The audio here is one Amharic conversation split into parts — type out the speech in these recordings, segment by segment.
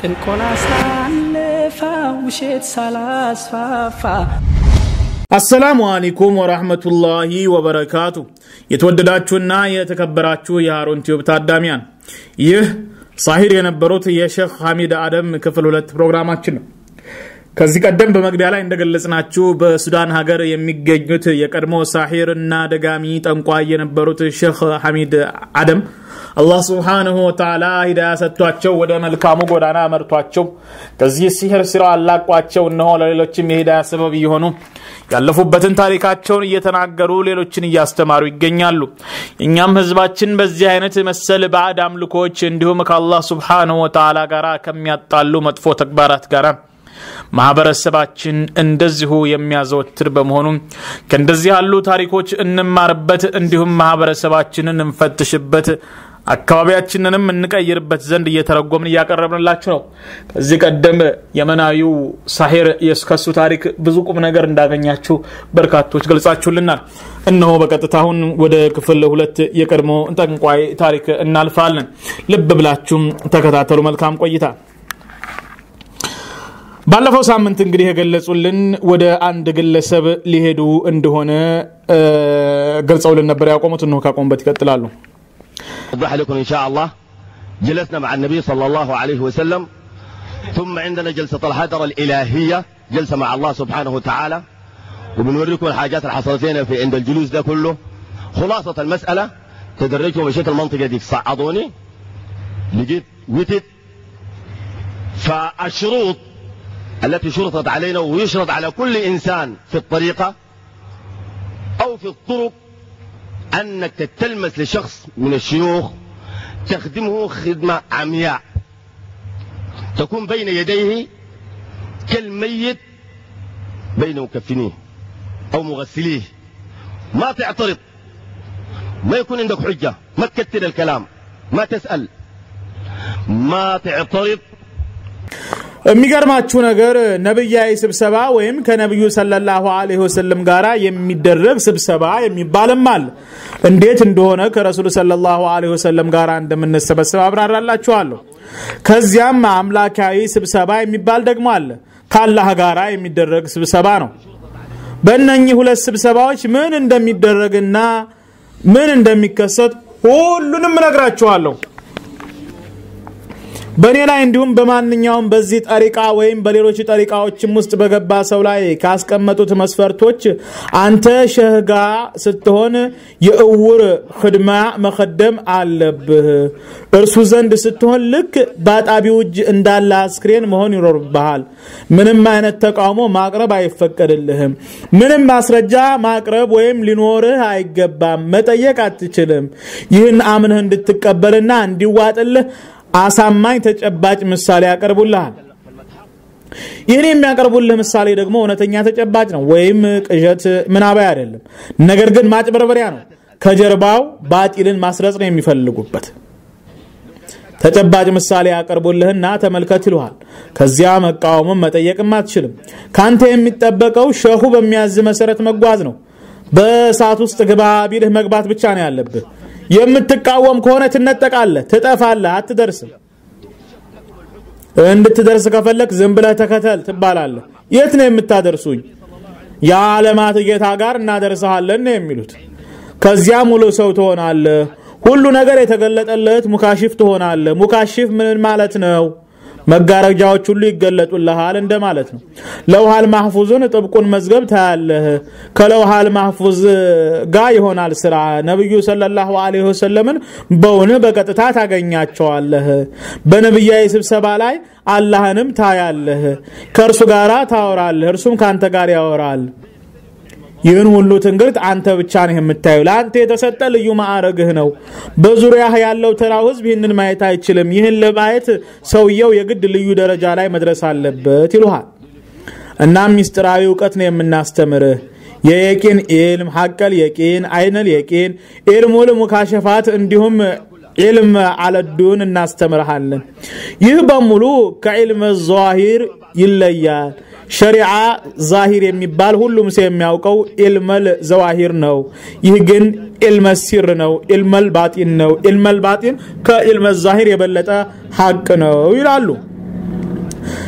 ጥንቆላ ሳለፋ ውሸት ሳላስፋፋ አሰላሙ አለይኩም ወራህመቱላሂ ወበረካቱ። የተወደዳችሁና የተከበራችሁ የሃሩን ቲዩብ ታዳሚያን ይህ ሳሂር የነበሩት የሼክ ሐሚድ አደም ክፍል ሁለት ፕሮግራማችን ነው። ከዚህ ቀደም በመግቢያ ላይ እንደገለጽናችሁ በሱዳን ሀገር የሚገኙት የቀድሞ ሳሒር እና ደጋሚ ጠንቋይ የነበሩት ሼክ ሐሚድ አደም አላህ ስብሓንሁ ወተዓላ ሂዳያ ሰጥቷቸው ወደ መልካሙ ጎዳና መርቷቸው ከዚህ ሲህር ስራ አላቋቸው እነሆ ለሌሎችም የሂዳያ ሰበብ እየሆኑ ያለፉበትን ታሪካቸውን እየተናገሩ ሌሎችን እያስተማሩ ይገኛሉ። እኛም ህዝባችን በዚህ አይነት መሰል ባዕድ አምልኮች እንዲሁም ከአላህ ስብሓንሁ ወተዓላ ጋር ከሚያጣሉ መጥፎ ተግባራት ጋር ማህበረሰባችን እንደዚሁ የሚያዘወትር በመሆኑ ከእንደዚህ ያሉ ታሪኮች እንማርበት፣ እንዲሁም ማህበረሰባችንን እንፈትሽበት፣ አካባቢያችንንም እንቀይርበት ዘንድ እየተረጎምን እያቀረብንላችሁ ነው። ከዚህ ቀደም የመናዊው ሳሒር የስከሱ ታሪክ ብዙ ቁም ነገር እንዳገኛችሁ በርካቶች ገልጻችሁልናል። እነሆ በቀጥታ አሁን ወደ ክፍል ሁለት የቀድሞ ጠንቋይ ታሪክ እናልፋለን። ልብ ብላችሁም ተከታተሉ። መልካም ቆይታ። ባለፈው ሳምንት እንግዲህ የገለጹልን ወደ አንድ ግለሰብ ሊሄዱ እንደሆነ ገልጸውልን ነበር። ያቆሙት እንሆ ካቆሙበት ይቀጥላሉ። أوضح لكم إن شاء الله جلسنا مع النبي صلى الله عليه وسلم ثم عندنا جلسة الحضرة الإلهية جلسة مع الله سبحانه وتعالى وبنوريكم الحاجات اللي حصلت لنا في عند الجلوس ده كله خلاصة المسألة تدرجت ومشيت المنطقة دي صعدوني لقيت وتد فالشروط التي شرطت علينا ويشرط على كل إنسان في الطريقة أو في الطرق أنك تتلمس لشخص من الشيوخ تخدمه خدمة عمياء تكون بين يديه كالميت بين مكفنيه أو مغسليه ما تعترض ما يكون عندك حجة ما تكتر الكلام ما تسأل ما تعترض የሚገርማችሁ ነገር ነብያዊ ስብሰባ ወይም ከነብዩ ሰለላሁ ዐለይሂ ወሰለም ጋር የሚደረግ ስብሰባ የሚባልም አለ። እንዴት እንደሆነ ከረሱሉ ሰለላሁ ዐለይሂ ወሰለም ጋር እንደምንሰበሰብ አብራራላችኋለሁ። ከዚያም አምላካዊ ስብሰባ የሚባል ደግሞ አለ። ከአላህ ጋራ የሚደረግ ስብሰባ ነው። በእነኚህ ሁለት ስብሰባዎች ምን እንደሚደረግና ምን እንደሚከሰት ሁሉንም እነግራችኋለሁ። በእኔ ላይ እንዲሁም በማንኛውም በዚህ ጠሪቃ ወይም በሌሎች ጠሪቃዎችም ውስጥ በገባ ሰው ላይ ካስቀመጡት መስፈርቶች አንተ ሸህጋ ስትሆን የእውር ክድማ መከደም አለብህ። እርሱ ዘንድ ስትሆን ልክ በአጣቢው እጅ እንዳለ አስክሬን መሆን ይኖርብሃል። ምንም አይነት ተቃውሞ ማቅረብ አይፈቀድልህም። ምንም ማስረጃ ማቅረብ ወይም ሊኖርህ አይገባም። መጠየቅ አትችልም። ይህን አምንህ እንድትቀበልና እንዲዋጥልህ አሳማኝ ተጨባጭ ምሳሌ ያቀርቡልሃል። ይህን የሚያቀርቡልህ ምሳሌ ደግሞ እውነተኛ ተጨባጭ ነው፣ ወይም ቅዠት ምናባይ አይደለም። ነገር ግን ማጭበርበሪያ ነው። ከጀርባው ባጢልን ማስረጽ ነው የሚፈልጉበት። ተጨባጭ ምሳሌ ያቀርቡልህና ተመልከት ይልሃል። ከዚያ መቃወምም መጠየቅም አትችልም። ካንተ የሚጠበቀው ሸሁ በሚያዝ መሰረት መጓዝ ነው። በእሳት ውስጥ ግባ ቢልህ መግባት ብቻ ነው ያለብህ። የምትቃወም ከሆነ ትነጠቃለህ፣ ትጠፋለህ፣ አትደርስም። እንድትደርስ ከፈለክ ዝም ብለህ ተከተል ትባላለህ። የት ነው የምታደርሱኝ? የዓለማት ጌታ ጋር እናደርሰሃለን ነው የሚሉት። ከዚያ ሙሉ ሰው ትሆናለህ። ሁሉ ነገር የተገለጠለት ሙካሽፍ ትሆናለህ። ሙካሽፍ ምን ማለት ነው? መጋረጃዎች ሁሉ ይገለጡልሃል እንደማለት ነው። ለውሃል ማህፉዝን ጥብቁን መዝገብ ታያለህ። ከለውሃል ማህፉዝ ጋር ይሆናል ስራ። ነብዩ ሰለላሁ ዐለይሂ ወሰለምን በውን በቀጥታ ታገኛቸዋለህ። በነብያዊ ስብሰባ ላይ አላህንም ታያለህ። ከእርሱ ጋር ታወራለህ፣ እርሱም ከአንተ ጋር ያወራል። ይህን ሁሉ ትንግርት አንተ ብቻ ነህ የምታየው። ለአንተ የተሰጠ ልዩ ማዕረግህ ነው። በዙሪያህ ያለው ተራው ህዝብ ይህንን ማየት አይችልም። ይህን ለማየት ሰውየው የግድ ልዩ ደረጃ ላይ መድረስ አለበት ይሉሃል። እናም ሚስጥራዊ እውቀት ነው የምናስተምርህ። የየቂን ኢልም፣ ሐቀል የቂን፣ አይነል የቂን፣ ኢልሙል ሙካሸፋት እንዲሁም ኢልም አለዱን እናስተምርሃለን። ይህ በሙሉ ከኢልም ዛሂር ይለያል። ሸሪዓ ዛሂር የሚባል ሁሉም ሰው የሚያውቀው ኢልመል ዘዋሂር ነው። ይህ ግን ኢልመ ሲር ነው፣ ኢልመል ባጢን ነው። ኢልመል ባጢን ከኢልመ ዛሂር የበለጠ ሐቅ ነው ይላሉ።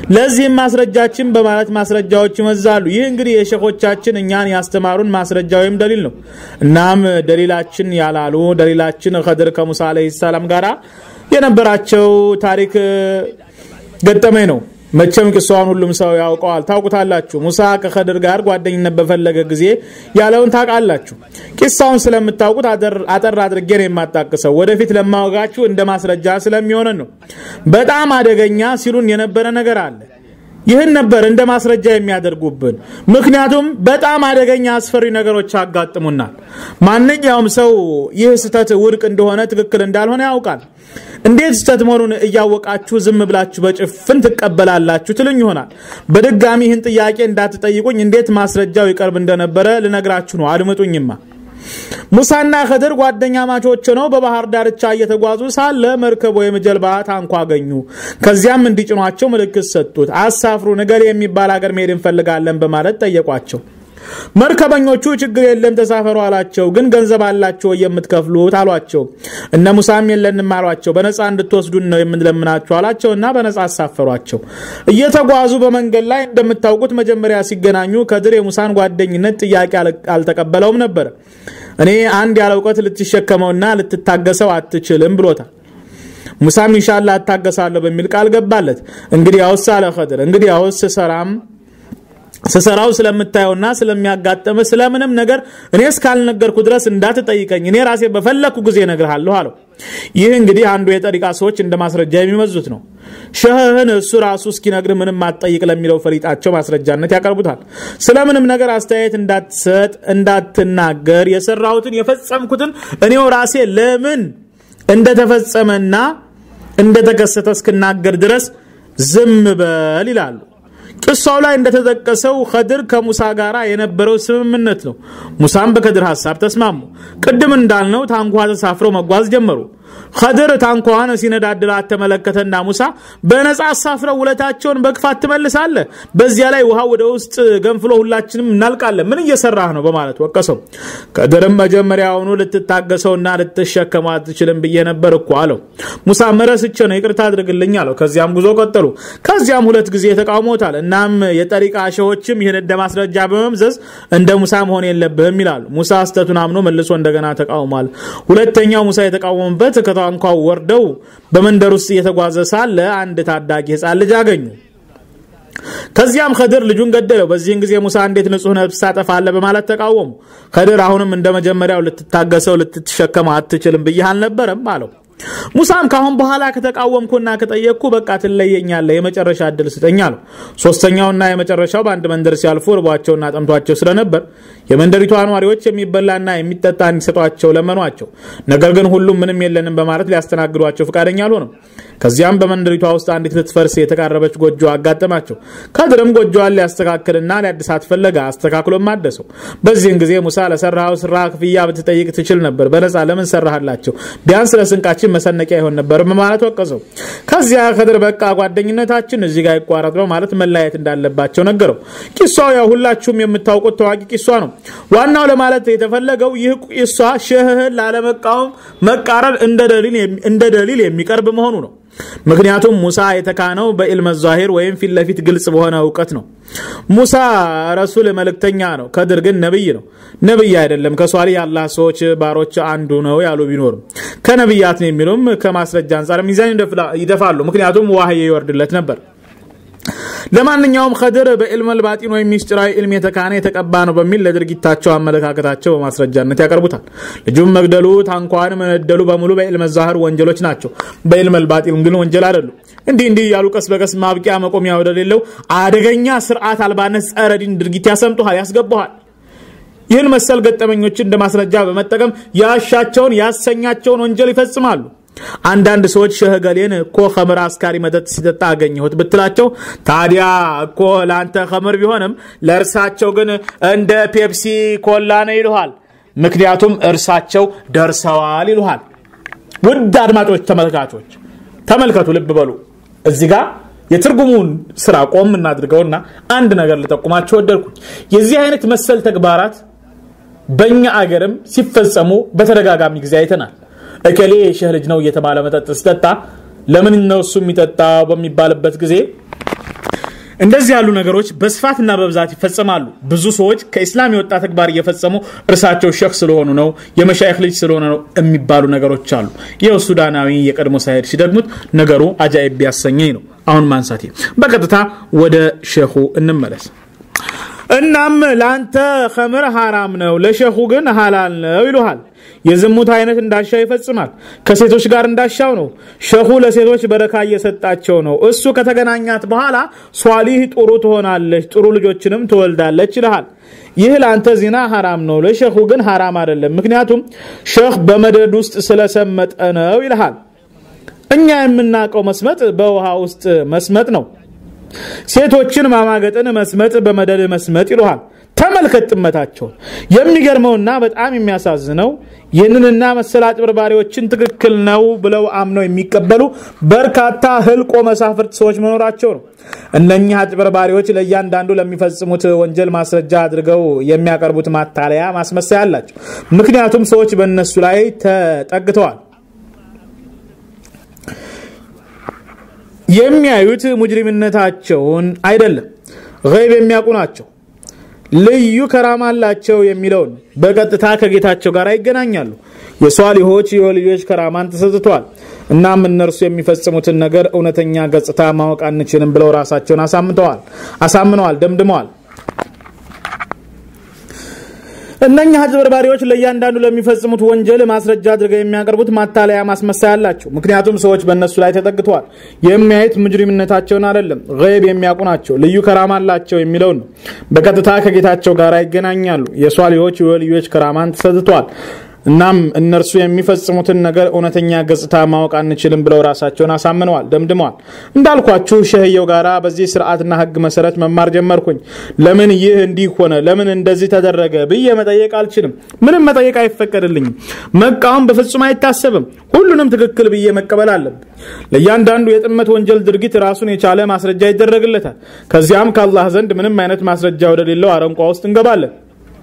ለዚህም ማስረጃችን በማለት ማስረጃዎች ይመዛሉ። ይህ እንግዲህ የሸኾቻችን እኛን ያስተማሩን ማስረጃ ወይም ደሊል ነው። እናም ደሊላችን ያላሉ ደሊላችን ኸድር ከሙሳ ዓለይሂ ሰላም ጋር የነበራቸው ታሪክ ገጠመኝ ነው። መቼም ቂሷን ሁሉም ሰው ያውቀዋል፣ ታውቁታላችሁ። ሙሳ ከኸድር ጋር ጓደኝነት በፈለገ ጊዜ ያለውን ታውቃላችሁ። ቂሳውን ስለምታውቁት አጠር አድርጌ ነው የማጣቅሰው። ወደፊት ለማወጋችሁ እንደ ማስረጃ ስለሚሆነን ነው። በጣም አደገኛ ሲሉን የነበረ ነገር አለ። ይህን ነበር እንደ ማስረጃ የሚያደርጉብን። ምክንያቱም በጣም አደገኛ አስፈሪ ነገሮች ያጋጥሙናል። ማንኛውም ሰው ይህ ስህተት ውድቅ እንደሆነ ትክክል እንዳልሆነ ያውቃል። እንዴት ስህተት መሆኑን እያወቃችሁ ዝም ብላችሁ በጭፍን ትቀበላላችሁ ትልኝ ይሆናል። በድጋሚ ይህን ጥያቄ እንዳትጠይቁኝ እንዴት ማስረጃው ይቀርብ እንደነበረ ልነግራችሁ ነው። አድምጡኝማ። ሙሳና ኸድር ጓደኛ ማቾች ነው በባህር ዳርቻ እየተጓዙ ሳለ መርከብ ወይም ጀልባ ታንኳ አገኙ። ከዚያም እንዲጭኗቸው ምልክት ሰጡት። አሳፍሩ፣ ነገሌ የሚባል ሀገር መሄድ እንፈልጋለን በማለት ጠየቋቸው። መርከበኞቹ ችግር የለም ተሳፈሩ አላቸው። ግን ገንዘብ አላቸው የምትከፍሉት አሏቸው። እነ ሙሳም የለንም አሏቸው። በነፃ እንድትወስዱን ነው የምንለምናቸው አላቸው እና በነፃ አሳፈሯቸው። እየተጓዙ በመንገድ ላይ እንደምታውቁት መጀመሪያ ሲገናኙ ከድር የሙሳን ጓደኝነት ጥያቄ አልተቀበለውም ነበር። እኔ አንድ ያለ እውቀት ልትሸከመውና ልትታገሰው አትችልም ብሎታል። ሙሳም ኢንሻላ እታገሳለሁ በሚል ቃል ገባለት። እንግዲህ ያውስ አለ ኸድር እንግዲህ ያውስ ሰራም ስሰራው ስለምታየውና ስለሚያጋጠመ ስለምንም ነገር እኔ እስካልነገርኩ ድረስ እንዳትጠይቀኝ እኔ ራሴ በፈለግኩ ጊዜ እነግርሃለሁ አለው። ይህ እንግዲህ አንዱ የጠሪቃ ሰዎች እንደ ማስረጃ የሚመዙት ነው። ሸህህን እሱ ራሱ እስኪነግር ምንም አትጠይቅ ለሚለው ፈሊጣቸው ማስረጃነት ያቀርቡታል። ስለምንም ነገር አስተያየት እንዳትሰጥ፣ እንዳትናገር የሰራሁትን የፈጸምኩትን እኔው ራሴ ለምን እንደተፈጸመና እንደተከሰተ እስክናገር ድረስ ዝም በል ይላሉ። ቅሳው ላይ እንደተጠቀሰው ኸድር ከሙሳ ጋር የነበረው ስምምነት ነው። ሙሳም በከድር ሀሳብ ተስማሙ። ቅድም እንዳልነው ታንኳ ተሳፍረው መጓዝ ጀመሩ። ኸድር ታንኳዋን ሲነዳድላት ተመለከተና ሙሳ በነፃ አሳፍረው ውለታቸውን በክፋት ትመልሳለህ፣ በዚያ ላይ ውሃ ወደ ውስጥ ገንፍሎ ሁላችንም እናልቃለን፣ ምን እየሰራህ ነው በማለት ወቀሰው። ከድርም መጀመሪያውኑ ልትታገሰውና ልትሸከመው አትችልም ብዬ ነበር እኮ አለው። ሙሳ መረስቼ ነው ይቅርታ አድርግልኝ አለው። ከዚያም ጉዞ ቀጠሉ። ከዚያም ሁለት ጊዜ ተቃውሞታል። እናም የጠሪቃ ሸዎችም ይህን እንደ ማስረጃ በመምዘዝ እንደ ሙሳ መሆን የለብህም ይላሉ። ሙሳ ስተቱን አምኖ መልሶ እንደገና ተቃውሟል። ሁለተኛው ሙሳ የተቃወሙበት ከታንኳው ወርደው በመንደር ውስጥ እየተጓዘ ሳለ አንድ ታዳጊ ህፃን ልጅ አገኙ። ከዚያም ከድር ልጁን ገደለው። በዚህን ጊዜ ሙሳ እንዴት ንጹህ ነፍስ ታጠፋለህ በማለት ተቃወሙ። ከድር አሁንም እንደ መጀመሪያው ልትታገሰው ልትሸከመው አትችልም ብዬህ አልነበረም አለው። ሙሳም ካሁን በኋላ ከተቃወምኩና ከጠየቅኩ በቃ ትለየኛለህ፣ የመጨረሻ እድል ስጠኝ አለው። ሶስተኛውና የመጨረሻው በአንድ መንደር ሲያልፉ ርቧቸውና ጠምቷቸው ስለነበር የመንደሪቷ ነዋሪዎች የሚበላና የሚጠጣ እንዲሰጧቸው ለመኗቸው። ነገር ግን ሁሉም ምንም የለንም በማለት ሊያስተናግዷቸው ፈቃደኛ አልሆነም። ከዚያም በመንደሪቷ ውስጥ አንዲት ልትፈርስ የተቃረበች ጎጆ አጋጠማቸው። ከድርም ጎጆዋን ሊያስተካክልና ሊያድሳት ፈለገ። አስተካክሎም አደሰው። በዚህን ጊዜ ሙሳ ለሰራው ስራ ክፍያ ብትጠይቅ ትችል ነበር፣ በነፃ ለምን ሰራህላቸው? ቢያንስ ለስንቃችን መሰነቂያ ይሆን ነበር በማለት ወቀሰው። ከዚያ ከድር በቃ ጓደኝነታችን እዚህ ጋር ይቋረጥ በማለት መለያየት እንዳለባቸው ነገረው። ቂሷው ያው ሁላችሁም የምታውቁት ታዋቂ ቂሷ ነው። ዋናው ለማለት የተፈለገው ይህ ቂሷ ሸህህን ላለመቃወም መቃረን እንደ ደሊል የሚቀርብ መሆኑ ነው። ምክንያቱም ሙሳ የተካነው በኢልመ ዛሂር ወይም ፊት ለፊት ግልጽ በሆነ እውቀት ነው። ሙሳ ረሱል መልእክተኛ ነው። ከድር ግን ነብይ ነው። ነብይ አይደለም፣ ከሷሊህ የአላህ ሰዎች ባሮች አንዱ ነው ያሉ ቢኖርም ከነብያት ነው የሚሉም ከማስረጃ አንጻር ሚዛን ይደፋሉ። ምክንያቱም ዋህይ ይወርድለት ነበር። ለማንኛውም ከድር በዕልመል ባጢን ወይም ሚስጥራዊ ዕልም የተካነ የተቀባ ነው በሚል ለድርጊታቸው አመለካከታቸው በማስረጃነት ያቀርቡታል። ልጁም መግደሉ፣ ታንኳን መነደሉ በሙሉ በዕልመ ዛህር ወንጀሎች ናቸው። በዕልመል ባጢን ግን ወንጀል አይደሉም። እንዲህ እንዲህ እያሉ ቀስ በቀስ ማብቂያ መቆሚያ ወደሌለው አደገኛ ስርዓት አልባነት ጸረ ዲን ድርጊት ያሰምጡሃል፣ ያስገባሃል። ይህን መሰል ገጠመኞችን እንደ ማስረጃ በመጠቀም ያሻቸውን ያሰኛቸውን ወንጀል ይፈጽማሉ። አንዳንድ ሰዎች ሸህገሌን እኮ ከምር አስካሪ መጠጥ ሲጠጣ አገኘሁት ብትላቸው ታዲያ እኮ ለአንተ ከምር ቢሆንም ለእርሳቸው ግን እንደ ፔፕሲ ኮላ ነው ይልሃል። ምክንያቱም እርሳቸው ደርሰዋል ይልሃል። ውድ አድማጮች፣ ተመልካቾች ተመልከቱ፣ ልብ በሉ እዚህ ጋር የትርጉሙን ስራ ቆም እናድርገውና አንድ ነገር ልጠቁማቸው ወደድኩኝ። የዚህ አይነት መሰል ተግባራት በእኛ አገርም ሲፈጸሙ በተደጋጋሚ ጊዜ አይተናል። እከሌ የሸህ ልጅ ነው እየተባለ መጠጥ ሲጠጣ ለምን ነው እሱ የሚጠጣው በሚባልበት ጊዜ እንደዚህ ያሉ ነገሮች በስፋትና በብዛት ይፈጸማሉ። ብዙ ሰዎች ከኢስላም የወጣ ተግባር እየፈጸሙ እርሳቸው ሼክ ስለሆኑ ነው የመሻይክ ልጅ ስለሆነ ነው የሚባሉ ነገሮች አሉ። ይኸው ሱዳናዊ የቀድሞ ሳሄድ ሲደግሙት ነገሩ አጃኢብ ቢያሰኘኝ ነው አሁን ማንሳቴ። በቀጥታ ወደ ሼኹ እንመለስ። እናም ለአንተ ከምር ሐራም ነው፣ ለሼኹ ግን ሐላል ነው ይሉሃል። የዝሙት አይነት እንዳሻው ይፈጽማል። ከሴቶች ጋር እንዳሻው ነው። ሸኹ ለሴቶች በረካ እየሰጣቸው ነው። እሱ ከተገናኛት በኋላ ሷሊህ ጥሩ ትሆናለች፣ ጥሩ ልጆችንም ትወልዳለች ይልሃል። ይህ ለአንተ ዚና ሐራም ነው፣ ለሸኹ ግን ሐራም አይደለም። ምክንያቱም ሸኽ በመደድ ውስጥ ስለሰመጠ ነው ይልሃል። እኛ የምናውቀው መስመጥ በውሃ ውስጥ መስመጥ ነው። ሴቶችን ማማገጥን መስመጥ በመደድ መስመጥ ይሉሃል። ተመልከት ጥመታቸውን። የሚገርመውና በጣም የሚያሳዝነው ይህንንና መሰል አጭበርባሪዎችን ትክክል ነው ብለው አምነው የሚቀበሉ በርካታ ህልቆ መሳፍርት ሰዎች መኖራቸው ነው። እነኚህ አጭበርባሪዎች ለእያንዳንዱ ለሚፈጽሙት ወንጀል ማስረጃ አድርገው የሚያቀርቡት ማታለያ ማስመሰያ አላቸው። ምክንያቱም ሰዎች በእነሱ ላይ ተጠግተዋል። የሚያዩት ሙጅሪምነታቸውን አይደለም፣ ገይብ የሚያውቁ ናቸው። ልዩ ከራማ አላቸው የሚለውን በቀጥታ ከጌታቸው ጋር ይገናኛሉ። የሷሊሆች የወልዮች ከራማን ተሰጥቷል። እናም እነርሱ የሚፈጽሙትን ነገር እውነተኛ ገጽታ ማወቅ አንችልም ብለው ራሳቸውን አሳምተዋል አሳምነዋል፣ ደምድመዋል። እነኛ አጭበርባሪዎች ለእያንዳንዱ ለሚፈጽሙት ወንጀል ማስረጃ አድርገው የሚያቀርቡት ማታለያ ማስመሳያ አላቸው። ምክንያቱም ሰዎች በእነሱ ላይ ተጠግተዋል። የሚያዩት ሙጅሪምነታቸውን አይደለም፣ ገይብ የሚያውቁ ናቸው። ልዩ ከራማ አላቸው የሚለውን ነው። በቀጥታ ከጌታቸው ጋር ይገናኛሉ። የሷሊሆች የወልዮች ከራማን ተሰጥቷል። እናም እነርሱ የሚፈጽሙትን ነገር እውነተኛ ገጽታ ማወቅ አንችልም ብለው ራሳቸውን አሳምነዋል፣ ደምድመዋል። እንዳልኳችሁ ሸህየው ጋራ በዚህ ስርዓትና ህግ መሰረት መማር ጀመርኩኝ። ለምን ይህ እንዲህ ሆነ፣ ለምን እንደዚህ ተደረገ ብዬ መጠየቅ አልችልም። ምንም መጠየቅ አይፈቀድልኝም። መቃወም በፍጹም አይታሰብም። ሁሉንም ትክክል ብዬ መቀበል አለብኝ። ለእያንዳንዱ የጥመት ወንጀል ድርጊት ራሱን የቻለ ማስረጃ ይደረግለታል። ከዚያም ከአላህ ዘንድ ምንም አይነት ማስረጃ ወደሌለው አረንቋ ውስጥ እንገባለን።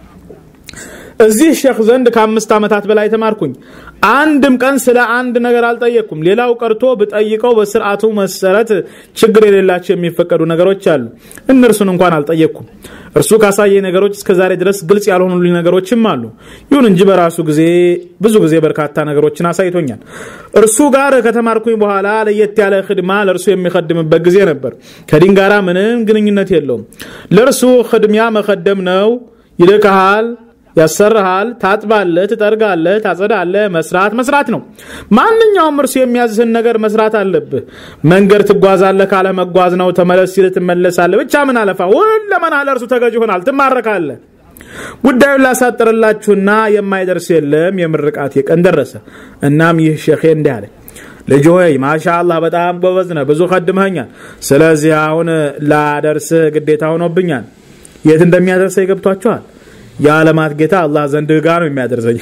እዚህ ሼክ ዘንድ ከአምስት ዓመታት በላይ ተማርኩኝ። አንድም ቀን ስለ አንድ ነገር አልጠየቅኩም። ሌላው ቀርቶ ብጠይቀው በስርዓቱ መሰረት ችግር የሌላቸው የሚፈቀዱ ነገሮች አሉ። እነርሱን እንኳን አልጠየቅኩም። እርሱ ካሳየ ነገሮች እስከ ዛሬ ድረስ ግልጽ ያልሆኑልኝ ነገሮችም አሉ። ይሁን እንጂ በራሱ ጊዜ ብዙ ጊዜ በርካታ ነገሮችን አሳይቶኛል። እርሱ ጋር ከተማርኩኝ በኋላ ለየት ያለ ክድማ ለእርሱ የሚከድምበት ጊዜ ነበር። ከዲን ጋራ ምንም ግንኙነት የለውም። ለእርሱ ክድሚያ መከደም ነው። ይልክሃል ያሰርሃል፣ ታጥባለህ፣ ትጠርጋለህ፣ ታጸዳለህ። መስራት መስራት ነው። ማንኛውም እርሱ የሚያዝህን ነገር መስራት አለብህ። መንገድ ትጓዛለህ ካለ መጓዝ ነው። ተመለስ ሲል ትመለሳለህ። ብቻ ምን አለፋ ሁለመና ለእርሱ ተገዥ ይሆናል፣ ትማረካለህ። ጉዳዩን ላሳጥርላችሁና የማይደርስ የለም። የምርቃት ቀን ደረሰ። እናም ይህ ሼኼ እንዲህ አለ ልጅ ሆይ ማሻአላህ በጣም ጎበዝ ነህ፣ ብዙ ከድመኸኛል። ስለዚህ አሁን ላደርስህ ግዴታ ሆኖብኛል። የት እንደሚያደርሰኝ ገብቷችኋል? የዓለማት ጌታ አላህ ዘንድ ጋ ነው የሚያደርሰኝ።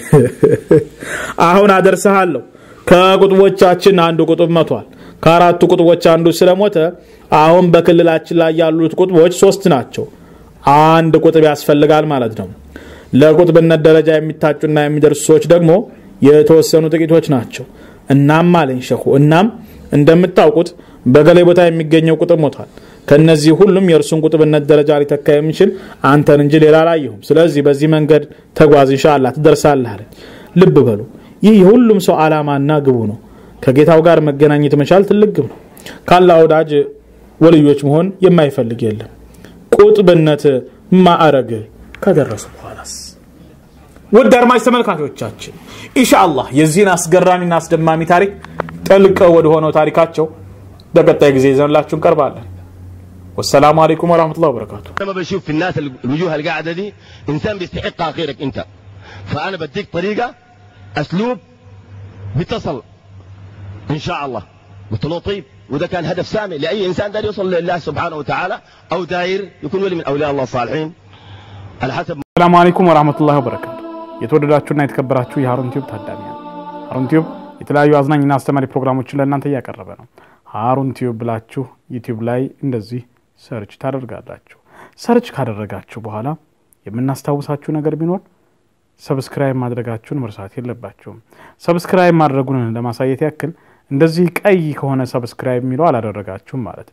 አሁን አደርሰሃለሁ። ከቁጥቦቻችን አንዱ ቁጥብ መቷል። ከአራቱ ቁጥቦች አንዱ ስለሞተ አሁን በክልላችን ላይ ያሉት ቁጥቦች ሶስት ናቸው። አንድ ቁጥብ ያስፈልጋል ማለት ነው። ለቁጥብነት ደረጃ የሚታጩና የሚደርሱ ሰዎች ደግሞ የተወሰኑ ጥቂቶች ናቸው። እናም አለኝ ሸኹ፣ እናም እንደምታውቁት በገሌ ቦታ የሚገኘው ቁጥብ ሞቷል። ከነዚህ ሁሉም የእርሱን ቁጥብነት ደረጃ ሊተካ የሚችል አንተን እንጂ ሌላ አላየሁም። ስለዚህ በዚህ መንገድ ተጓዝ፣ ኢንሻአላህ ትደርሳለህ አለኝ። ልብ በሉ ይህ የሁሉም ሰው ዓላማና ግቡ ነው። ከጌታው ጋር መገናኘት መቻል ትልቅ ግብ ነው። ካላ ወዳጅ ወልዮች መሆን የማይፈልግ የለም። ቁጥብነት ማዕረግ ከደረሱ በኋላስ ውድ አድማጭ ተመልካቾቻችን ኢንሻአላህ የዚህን አስገራሚና አስደማሚ ታሪክ ጠልቀው ወደ ሆነው ታሪካቸው በቀጣይ ጊዜ ይዘንላችሁ እንቀርባለን። والسلام عليكم ورحمة الله وبركاته لما بشوف في الناس الوجوه القاعده دي انسان بيستحقها غيرك انت فانا بديك طريقه اسلوب بتصل ان شاء الله قلت له طيب وده كان هدف سامي لاي انسان داير يوصل لله سبحانه وتعالى او داير يكون ولي من اولياء الله الصالحين على حسب ሰላሙ አለይኩም ወራህመቱላሂ ወበረካቱ። የተወደዳችሁና የተከበራችሁ የሀሩን ቲዩብ ታዳሚያን፣ ሀሩን ቲዩብ የተለያዩ አዝናኝና አስተማሪ ፕሮግራሞችን ለእናንተ እያቀረበ ነው። ሀሩን ቲዩብ ብላችሁ ዩቲዩብ ላይ እንደዚህ ሰርች ታደርጋላችሁ። ሰርች ካደረጋችሁ በኋላ የምናስታውሳችሁ ነገር ቢኖር ሰብስክራይብ ማድረጋችሁን መርሳት የለባችሁም። ሰብስክራይብ ማድረጉን ለማሳየት ያክል እንደዚህ ቀይ ከሆነ ሰብስክራይብ የሚለው አላደረጋችሁም ማለት ነው።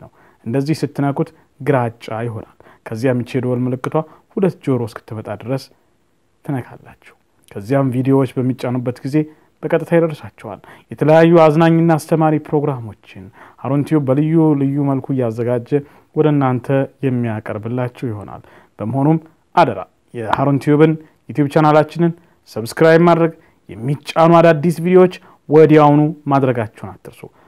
እንደዚህ ስትነኩት ግራጫ ይሆናል። ከዚያም ይቺ የደወል ምልክቷ ሁለት ጆሮ እስክትመጣ ድረስ ትነካላችሁ። ከዚያም ቪዲዮዎች በሚጫኑበት ጊዜ በቀጥታ ይደርሳቸዋል። የተለያዩ አዝናኝና አስተማሪ ፕሮግራሞችን ሀሩን ቲዩብ በልዩ ልዩ መልኩ እያዘጋጀ ወደ እናንተ የሚያቀርብላችሁ ይሆናል። በመሆኑም አደራ የሀሩን ቲዩብን ዩቲዩብ ቻናላችንን ሰብስክራይብ ማድረግ፣ የሚጫኑ አዳዲስ ቪዲዮዎች ወዲያውኑ ማድረጋችሁን አትርሱ።